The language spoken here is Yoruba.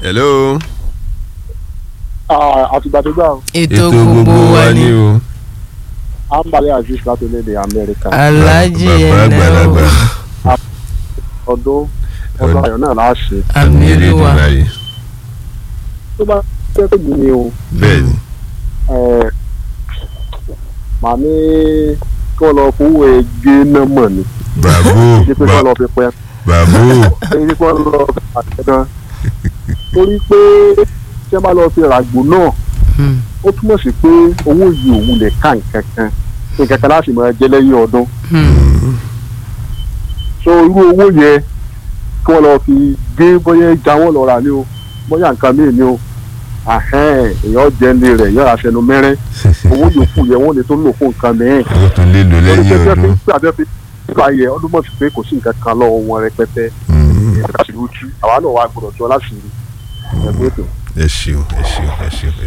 hello. àtìgbàdégbà ètò gbogbo wa ni o. àǹbalẹ̀ aziz láti orílẹ̀-èdè amẹ́ríkà aláàjì bàbá ẹ̀nà àgbàlagbà ọdún ọdún ayọ̀ náà láṣẹ àmì olúwa báyìí. tó bá jẹ́ pé mi ni o bẹ́ẹ̀ ni ẹ̀, màá ní kí wọ́n lọ fowó ẹgbẹ́ náà mọ̀ ni bravo kí pé kí wọ́n lọ fi pẹ́ bravo kí wọ́n lọ fi àtẹ̀dán torí pé tí wọ́n bá lọ fi ràgbò náà Hmm. ó túmọ̀ sí pé owó yìí òun lè ká nǹkan kan nǹkan kan láti máa jẹ lẹ́yìn ọdún Hmm. so irú owó yẹn kí wọ́n lọ fi gbé bóyá ìjà wọn lọ rà ní o bóyá nǹkan míì ní o àhẹ́n èèyàn jẹ́ndé rẹ̀ yọ̀ọ́ aṣẹnu mẹ́rẹ́ owó yòókù yẹn wọ́n lè tó lò fún nǹkan mìíràn ó tún lè lò lórí lẹ́yìn pé bí ọdún. wọ́n fi ń pè nípa yẹ ọdún mọ̀ sí pé kò sí nǹkan kan lọ́wọ́ wọn rẹpẹtẹ Mm. ìrẹsì lójú àwa náà wà gbọdọ̀ tó láti rí ẹgbẹ́ ètò. ẹ ṣeun ẹ ṣeun ẹ ṣeun.